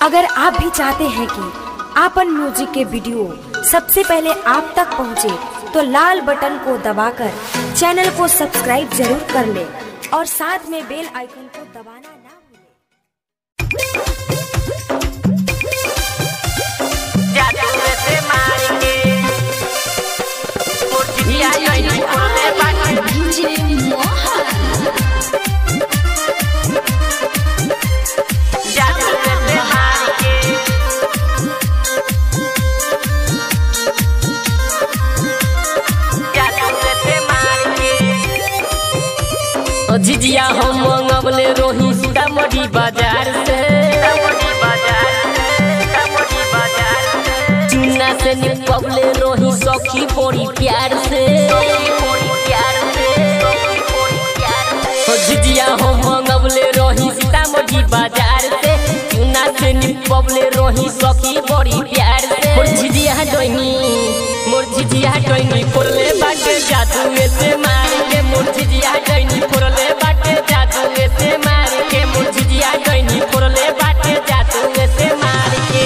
अगर आप भी चाहते हैं कि आपन म्यूजिक के वीडियो सबसे पहले आप तक पहुंचे, तो लाल बटन को दबाकर चैनल को सब्सक्राइब जरूर कर ले और साथ में बेल आइकन को दबाना ना भूलें। जादू से मारेंगे मुर्गिया नहीं बोले बाकी जादू से मारेंगे जादू से मारेंगे ओ झिझिया हम मंगवले रोही सीतामढ़ी बाजार से सीतामढ़ी बाजार सीतामढ़ी बाजार चूना से निपवले रोही सखी बड़ी प्यार से थोड़ी प्यार से थोड़ी प्यार से ओ झिझिया हम मंगवले रोही सीतामढ़ी बाजार से चूना से निपवले रोही सखी बड़ी प्यार से मोर झिझिया डोइनी मोर झिझिया डोइनी फोड़ले बाटे जादू से मार के मोर झिझिया डोइनी फोड़ले बाटे जादू से मार के मोर झिझिया डोइनी फोड़ले बाटे जादू से मार के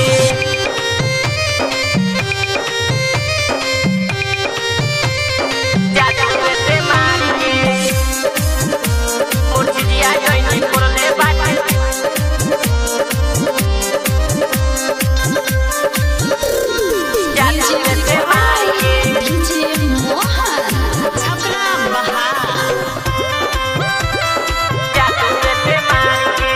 जादू से मारेंगे मुर्गिया नहीं बोले बाकी जादू से मारेंगे जादू से मारेंगे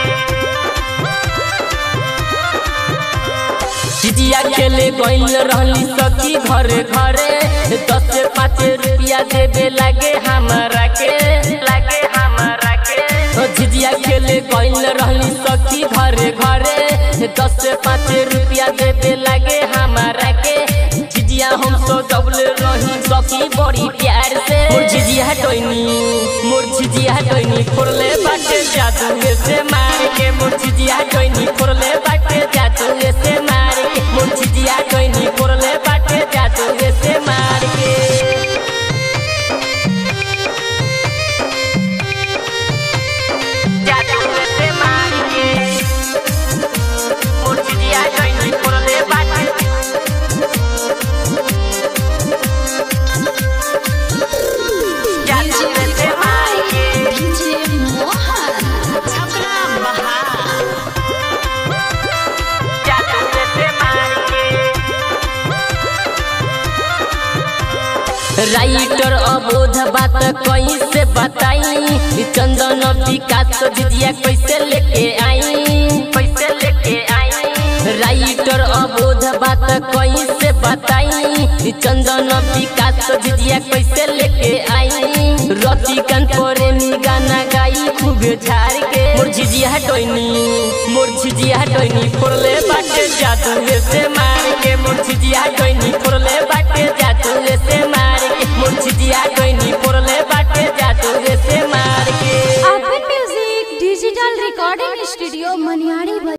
चिजिया खेले गइल रहली सखी घरे घरे दस से पाँच रुपया देवे लागे हमारा के लगे हमारा के ओ झिझिया खेले गइल रहली सखी घरे घरे दस से पाँच रुपया देवे लागे हमारा के झिझिया हम तो डबल रही सखी बड़ी प्यार से मोर झिझिया टोइनी मोर झिझिया टोइनी फोड़ले बाटे जादू से मार के मोर झिझिया टोइनी फोड़ले बाटे जादू से मार के मोर झिझिया टोइनी फोड़ले बाटे जादू से मार के जादू से मारेंगे मुर्गिया नहीं बोले बाकी जादू से मारेंगे जादू से मारेंगे राइटर अबोध बात कैसे बताई चंदन विकास दीदिया कैसे लेके आई पैसे लेके आई राइटर अबोध बात कैसे बताई चंदन विकास दीदिया कैसे लेके आई रतिकांत प्रेमी गाना गाई खूब झाड़ के मोर झिझिया टोइनी मोर झिझिया टोइनी फोड़ले बाटे जादू से मार के मोर झिझिया टोइनी फोड़ले बाटे जादू से मार